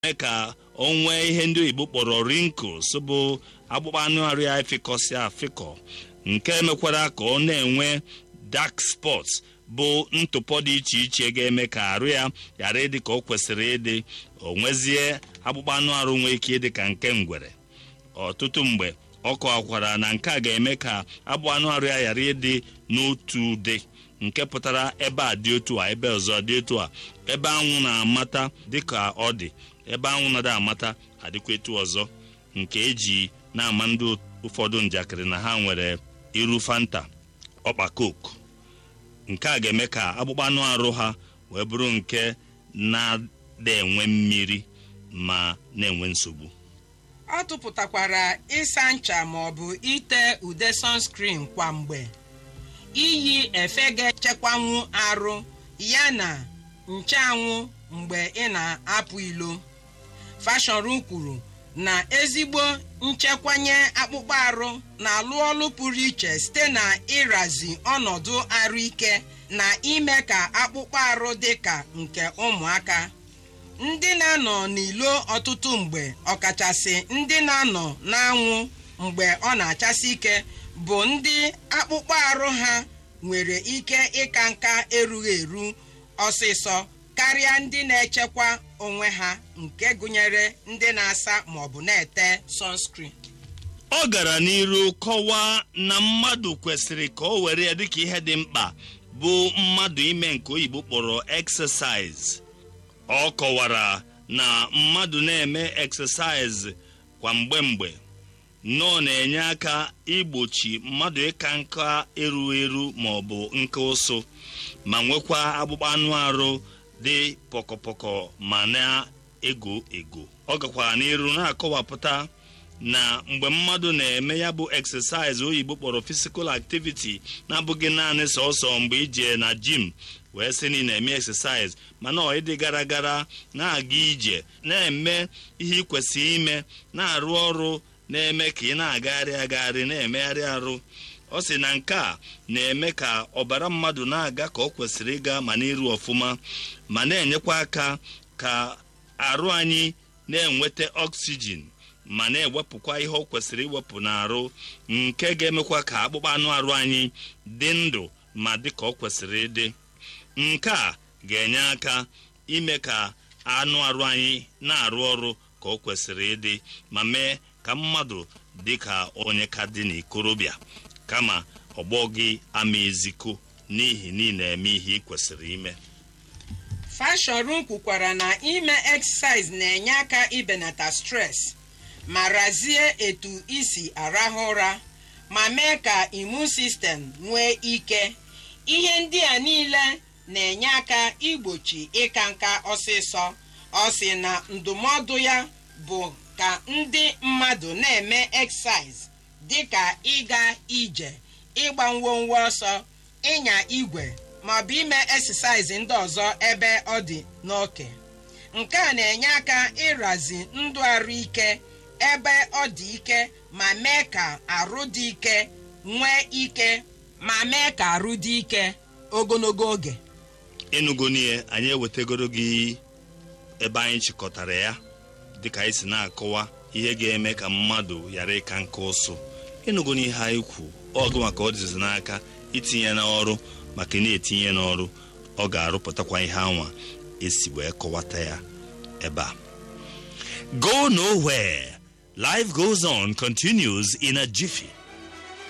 mee ka o nwee ihe ndị oyibo kpọrọ wrinkles bụ akpụkpọ anụ arụ ya efịkọsị afịkọ nke mekwara ka ọ na-enwe dark spots bụ ntụpọ dị iche iche ga-eme ka arụ ya ghara ịdị ka o kwesịrị ịdị o nwezie akpụkpọ anụ arụ nwee ike ịdị ka nke ngwere ọtụtụ mgbe ọ kọwakwara na nke a ga-eme ka akpụ anụ arụ ya ghara ịdị n'otu ụdị nke pụtara ebe a dị otu a ebe ọzọ dị otu a ebe anwụ na-amata dịka ọ dị ebe anwụ na-ada amata adịkwa etu ọzọ nke eji na-ama ndị ụfọdụ njakịrị na ha nwere iru fanta ọkpa coke nke a ga-eme ka akpụkpọ anụ arụ ha wee bụrụ nke na-ada enwe mmiri ma na-enwe nsogbu ọ tụpụtakwara ịsa ncha maọbụ ite ude sunscreen kwa mgbe iyi efe ga-echekwanwu arụ ya na nchanwụ mgbe ị na-apụ ilo fashọnru kwuru na ezigbo nchekwanye akpụkpọ arụ na-alụ ọlụ pụrụ iche site na ịrazi ọnọdụ arụike na ime ka akpụkpọ arụ dị ka nke ụmụaka ndị na-anọ n'ilo ọtụtụ mgbe ọkachasị ndị na-anọ n'anwụ mgbe ọ na-achasị ike bụ ndị akpụkpọ arụ ha nwere ike ịka nka erughị eru ọsịsọ karịa ndị na-echekwa onwe ha nke gụnyere ndị na-asa maọbụ na-ete sunscreen ọ gara n'iru kọwaa na mmadụ kwesịrị ka o were ya dịka ihe dị mkpa bụ mmadụ ime nke oyibo kpọrọ exercise ọ kọwara na mmadụ na-eme exercise kwa mgbe mgbe nọọ na-enye aka igbochi mmadụ ịka nka eru eru ma ọ bụ nke ụsụ ma nwekwa akpụkpọ anụ arụ dị pọkọpọkọ ma na-ego ego ọ gakwara n'iru na-akọwapụta na mgbe mmadụ na-eme ya bụ exercise oyibo kpọrọ physical activity na-abụghị naanị sọsọ mgbe ije na jim wee sị na ị na-eme exercise mana ọ ịdị gara gara na-aga ije na-eme ihe ị kwesịrị ime na-arụ ọrụ na-eme ka ị na-agagharị agagharị na-emegharị arụ ọ sị na nke a na-eme ka ọbara mmadụ na-aga ka ọ kwesịrị ịga ma n'iru ọfụma ma na-enyekwa aka ka arụ anyị na-enweta oxygen ma na-ewepụkwa ihe ọ kwesịrị iwepụ n'arụ nke ga-emekwa ka akpụkpọ anụ arụ anyị dị ndụ ma dị ka ọ kwesịrị ịdị nke a ga-enye aka ime ka anụ arụ anyị na-arụ ọrụ ka ọ kwesịrị ịdị ma mee ka mmadụ dị ka onye ka dị n'ikorobịa kama ọgbọ gị ama eziko n'ihi na ị na-eme ihe ị kwesịrị ime fashọnru kwukwara na ime exercise na-enye aka ibenata stress ma razie etu isi arahụ ụra ma mee ka imun sistem nwee ike ihe ndị a niile na-enye aka igbochi ịka nka ọsịsọ ọ sị na ndụmọdụ ya bụ ka ndị mmadụ na-eme exercise dịka ịga ije ịgba ngwongwo ọsọ ịnya igwe maọbụ ime exercise ndị ọzọ ebe ọ dị n'oke nke a na-enye aka ịrazi ndụ arụ ike ebe ọ dị ike ma mee ka arụ dị ike nwee ike ma mee ka arụ dị ike ogologo oge ịnụgo n'ihe anyị ewetagoro gị ebe anyị chịkọtara ya dịka anyị si na-akọwa ihe ga-eme ka mmadụ ghara ịka nka ụsụ ịnụgo n'ihe anyị kwu ọgụ maka ọ dịzi n'aka itinye n'ọrụ maka na-etinye n'ọrụ ọ ga-arụpụtakwa ihe anwa esi wee kọwata ya ebe a go nowhere life goes on continues in a jiffy